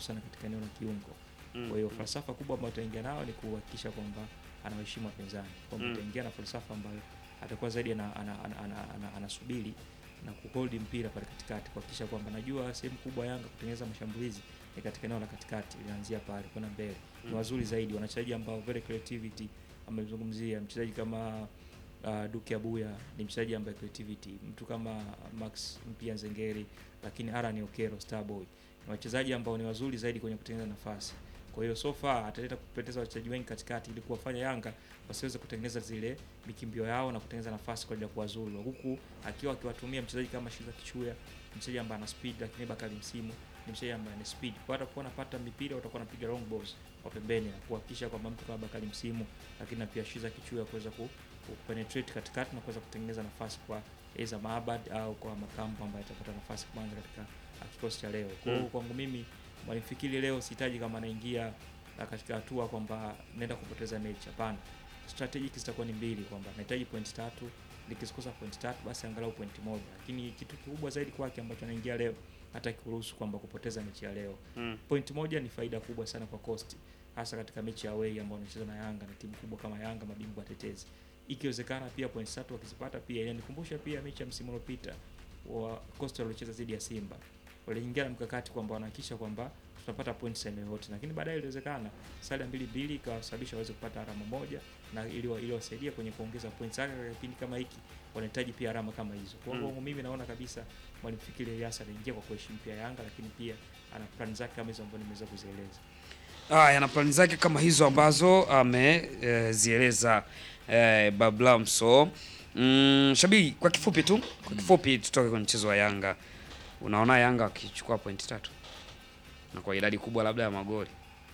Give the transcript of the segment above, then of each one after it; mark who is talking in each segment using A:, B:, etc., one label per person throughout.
A: watu sana katika eneo la kiungo.
B: Mm,
A: Kwa hiyo
B: mm.
A: falsafa kubwa ambayo utaingia nayo ni kuhakikisha kwamba anawaheshimu wapinzani, kwamba
B: Mm.
A: utaingia na falsafa ambayo atakuwa zaidi ana- ana- ana- ana- ana- anasubiri na kuhold mpira pale katikati, kuhakikisha kwamba najua sehemu kubwa Yanga kutengeneza mashambulizi ni katika eneo la katikati, linaanzia pale kwenda mbele. Ni
B: Mm.
A: wazuri zaidi, wachezaji ambao very creativity, amezungumzia mchezaji kama uh, Duke Abuya ni mchezaji ambaye creativity, mtu kama Max Mpia Nzengeri, lakini Aaron Okero Starboy ni wachezaji ambao ni wazuri zaidi kwenye kutengeneza nafasi. Kwa hiyo so far ataleta kupoteza wachezaji wengi katikati ili kuwafanya Yanga wasiweze kutengeneza zile mikimbio yao na kutengeneza nafasi kwa ajili ya kuwazuru, huku akiwa akiwatumia mchezaji kama Shiza Kichuya, mchezaji ambaye ana speed, lakini Bakari Msimu ni mchezaji ambaye ana speed. Kwa hiyo atakuwa anapata mipira, watakuwa wanapiga long balls kwa pembeni na kuhakikisha kwamba mtu kama Bakari Msimu, lakini na pia Shiza Kichuya kuweza ku, ku penetrate katikati na kuweza kutengeneza nafasi kwa Eza Maabad au kwa Makambo ambaye atapata nafasi kwanza katika uh, kikosi cha leo. Kwa hiyo
B: Mm.
A: kwangu mimi Mwalimu Fikiri leo sihitaji kama anaingia na katika hatua kwamba naenda kupoteza mechi. Hapana, strategic zitakuwa ni mbili, kwamba nahitaji point tatu, nikikosa point tatu basi angalau point moja. Lakini kitu kikubwa zaidi kwake ambacho anaingia leo, hata kuruhusu kwamba kupoteza mechi ya leo,
B: Mm.
A: point moja ni faida kubwa sana kwa Coast, hasa katika mechi ya away ambayo anacheza na Yanga na timu kubwa kama Yanga, mabingwa watetezi. Ikiwezekana pia point tatu wakizipata, pia inanikumbusha pia mechi ya msimu uliopita wa Coast waliocheza dhidi ya Simba waliingia na mkakati kwamba wanahakikisha kwamba tutapata points eneo yote, lakini baadaye iliwezekana sare ya mbili mbili ikawasababisha waweze kupata alama moja na ili ili wasaidia kwenye kuongeza points. Hata katika kipindi kama hiki wanahitaji pia alama kama hizo. Kwa hiyo
B: Mm.
A: mimi naona kabisa mwalimu Fikiri Elias anaingia kwa kuheshimu pia Yanga, lakini pia ana plan zake kama hizo ambazo nimeweza kuzieleza.
B: Haya, na plani zake kama hizo ambazo amezieleza eh, Bablamso. Mm, Shabiri, kwa kifupi tu, kwa kifupi tutoke kwenye mchezo wa Yanga. Unaona Yanga wakichukua pointi tatu na kwa idadi kubwa labda ya magoli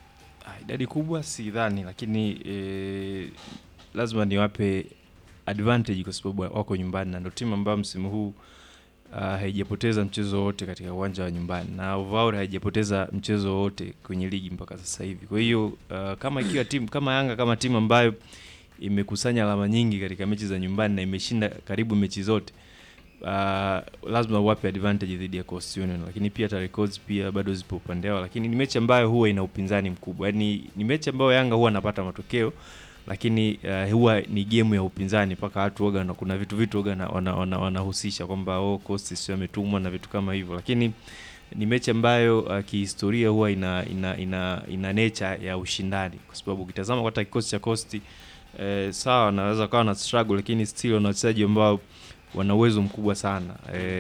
C: Ah, idadi kubwa sidhani, lakini eh, lazima niwape advantage kwa sababu wako nyumbani na ndo timu ambayo msimu huu uh, haijapoteza mchezo wote katika uwanja wa nyumbani na overall haijapoteza mchezo wote kwenye ligi mpaka sasa hivi. Kwa hiyo uh, kama ikiwa timu kama Yanga kama timu ambayo imekusanya alama nyingi katika mechi za nyumbani na imeshinda karibu mechi zote uh, lazima uwape advantage dhidi ya Coast Union, lakini pia hata records pia bado zipo upande wao, lakini ni mechi ambayo huwa ina upinzani mkubwa. Yaani ni mechi ambayo Yanga huwa anapata matokeo lakini uh, huwa ni game ya upinzani mpaka watu waga na kuna vitu vitu waga na- wana- wana- wanahusisha kwamba oh, Coast sio ametumwa na vitu kama hivyo, lakini ni mechi ambayo uh, kihistoria huwa ina ina ina, ina nature ya ushindani, kwa sababu ukitazama hata kikosi cha Coast eh, sawa wanaweza kawa na struggle, lakini still wana wachezaji ambao wana uwezo mkubwa sana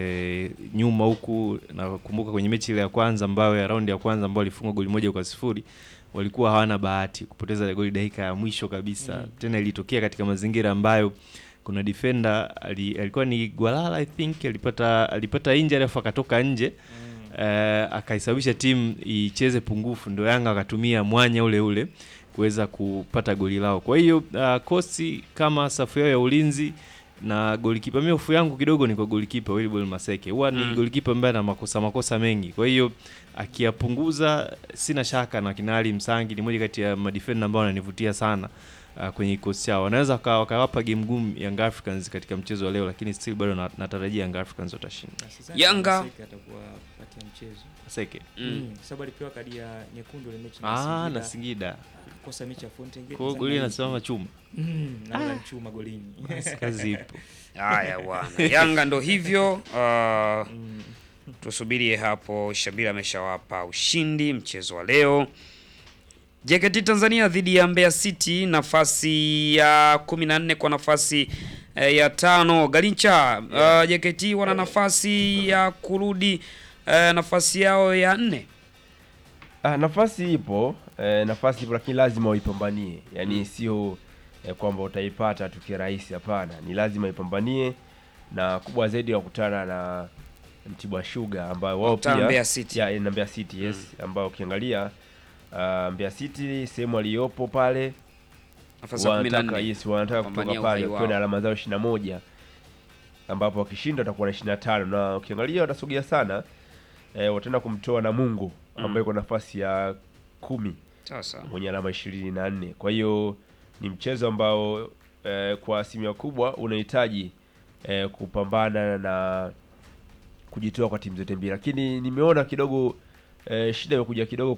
C: e, nyuma huku nakumbuka kwenye mechi ile ya kwanza ambayo ya raundi ya kwanza ambayo walifungwa goli moja kwa sifuri walikuwa hawana bahati kupoteza ile goli dakika ya mwisho kabisa
A: Mm.
C: tena ilitokea katika mazingira ambayo kuna defender ali, alikuwa ni Gwalala I think alipata alipata injury alafu akatoka nje eh, akaisababisha timu icheze pungufu, ndio Yanga akatumia mwanya ule ule kuweza kupata goli lao. Kwa hiyo uh, kosi kama safu yao ya ulinzi na golikipa, mimi hofu yangu kidogo ni kwa golikipa Wilbol Maseke, huwa ni
B: Mm.
C: golikipa ambaye ana makosa makosa mengi, kwa hiyo akiyapunguza, sina shaka na kina Ali Msangi ni moja kati ya madefender ambao wananivutia sana uh, kwenye kikosi chao. Wanaweza waka- wakawapa game ngumu Young Africans katika mchezo wa leo, lakini still bado na- natarajia Young Africans watashinda.
A: Na sidhani
B: Yanga-
A: kama Maseke atakuwa patia mchezo
C: Maseke
B: mm.
A: kwa sababu alipewa kadi ya nyekundu ile mechi na
C: ah,
A: Singida,
C: na Singida
A: akakosa mechi ya Fountain Gate
C: kwa hiyo
A: za
C: goli
A: Nike.
C: inasimama chuma,
A: Mm, na wala mchuma golini.
C: kazi ipo.
B: Haya bwana, Yanga ndo hivyo uh,
A: Mm.
B: tusubirie hapo. Shabiri ameshawapa ushindi mchezo wa leo. JKT Tanzania dhidi ya Mbeya City, nafasi ya 14 kwa nafasi eh, ya tano. Galincha, uh, JKT wana nafasi ya kurudi eh, nafasi yao ya nne.
D: Ah, nafasi ipo eh, nafasi ipo lakini lazima uipambanie, yaani
B: Mm.
D: sio eh, kwamba utaipata tu kirahisi. Hapana, ni lazima ipambanie, na kubwa zaidi wakutana na Mtibwa Sugar ambao wao
B: Wakutana
D: pia
B: Mbeya City.
D: ya, na Mbeya City yes, ambao ukiangalia uh, Mbeya City sehemu aliyopo pale
B: Nafasi ya
D: wanataka
B: 14.
D: yes, wanataka
B: Kupambania
D: kutoka pale
B: uhai
D: wakiwa na
B: wao.
D: alama zao ishirini na moja ambapo wakishinda watakuwa na ishirini na tano na ukiangalia watasogea sana eh, wataenda kumtoa Namungo ambaye
B: Mm.
D: iko nafasi ya kumi
B: Sasa
D: mwenye alama ishirini na nne kwa hiyo ni mchezo ambao eh, kwa asilimia kubwa unahitaji eh, kupambana na kujitoa kwa timu zote mbili lakini nimeona kidogo eh, shida imekuja kidogo